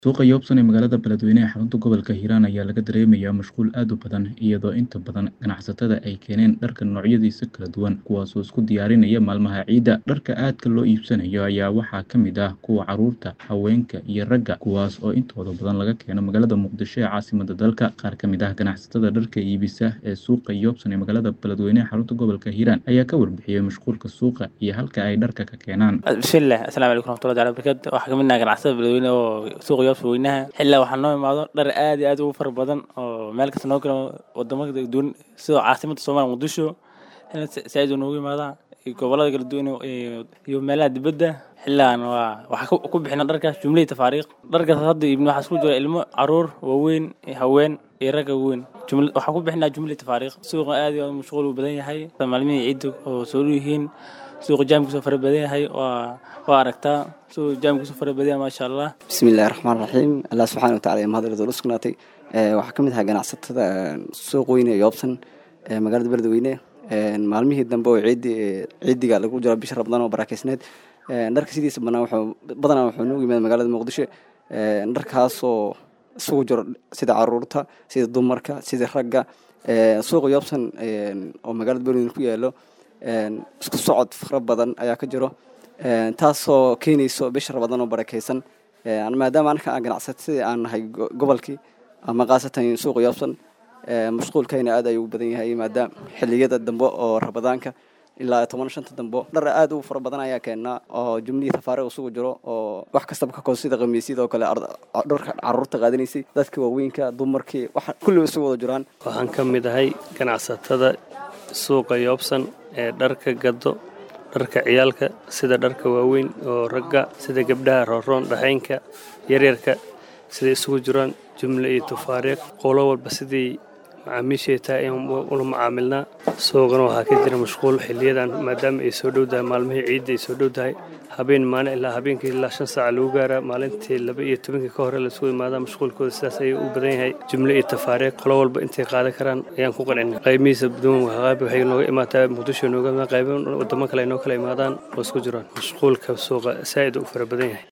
Suuqa Yobson ee magaalada Beledweyne ee xarunta gobolka Hiiraan ayaa laga dareemayaa mashquul aad u badan, iyadoo inta badan ganacsatada ay keeneen dharka noocyadiisa kala duwan, kuwaasoo isku diyaarinaya maalmaha ciidda. Dharka aadka loo iibsanayo ayaa waxaa ka mid ah kuwa carruurta, haweenka, iyo ragga, kuwaas oo intooda badan laga keeno magaalada Muqdisho ee caasimadda dalka. Qaar ka mid ah ganacsatada dharka iibisa ee suuqa Yobson ee magaalada Beledweyne ee xarunta gobolka Hiiraan ayaa ka warbixiyay mashquulka suuqa iyo halka ay dharka ka keenaan. bismillaah asalaamu calaykum waraxmatullahi taala barakaatu waxaa kamid nahay ganacsatada beledweyne oo suuqa yoobsa weynaha xilaa waxaa noo imaado dhar aad iyo aad ugu fara badan oo meel kasta noo kala wadamo kala duwan sida caasimadda soomaaliya muqdisho xilaa saaid noogu imaadaa iyo gobolada kala duwan iyo- iyo meelaha dibadda xillaan waa waxaa ku- ku bixina dharkaas jumlihii tafaariiq dharkaas hadda iibno waxaa isku jira ilmo caruur waaweyn iyo haween iyo ragga weyn Jumla- waxaa ku bixinaa jumlihii tafaariiq suuqa aad iyo aad mashquul u badan yahay maalmihii ciidda oo soo dhow yihiin suuqa jaamkiisu fara badan yahay waa waa aragtaa suuqa jaamkiisu fara badan yahay maasha allah bismillahi raxmaan raxiim allah subxaana wataala iyo mahad ila sugnaatay Eh, waxaa ka mid ahaa ganacsatada eh, suuq weyne ee yoobsan ee magaalada beledweyne Eh, maalmihii dambe oo ciidi ciidiga lagu jiro bisha rabadaan oo baraakeysneed Eh, dharka sidiisa banaan wuxuu badanaa wuxuu noogu yimaada magaalada muqdisho Eh, dharkaasoo isugu jiro sida caruurta sida dumarka sida ragga Eh, suuqa yoobsan eh, oo magaalada beledweyne ku yaalo Eh, isku socod fara badan ayaa ka jiro Eh, taasoo keenayso bisha rabadaan oo barakeysan Eh, maadaama anaka aan ganacsatada aan nahay go- gobolkii ama khaasatan suuqa yoobsan eh, mashquulkayna aad ayuu u badan yahay maadaama xilliyada dambe oo rabadaanka ilaa toban shanta dambe dhar aad u fara badan ayaa keenaa oo jumlihii tafaariiq isugu jiro oo wax kastaba ka kooda sida khamiisyada oo kale ar- dharka caruurta qaadanaysay dadka waaweynka dumarkii waxa kulliba isugu wada jiraan waxaan ka mid ahay ganacsatada suuqa yoobsan ee dharka gado dharka ciyaalka sida dharka waaweyn oo ragga sida gabdhaha rooroon dhaxaynka yaryarka siday isugu jiraan jumle iyo tafaariiq qolo walba sidii macaamiishay tahay in ula macaamilnaa suuqana waxaa ka jira mashquul xiliyadan maadaama ay soo dhowdahay maalmihii ciidda ay soo dhowdahay habeen maalin ilaa habeenkii ilaa shan saaca lagu gaaraa maalintii laba iyo tobankii ka hore laisugu imaadaa mashquulkooda sidaas ayuu u badan yahay jumle iyo tafaariiq qolo walba intay qaadan karaan ayaan ku qancina qaymihiisa duwan qayb waxay nooga imaataa muqdisho nooga imaadaan qaybo wadamo kale ay noo kala imaadaan oo isku jiraan mashquulka suuqa saa'id u fara badan yahay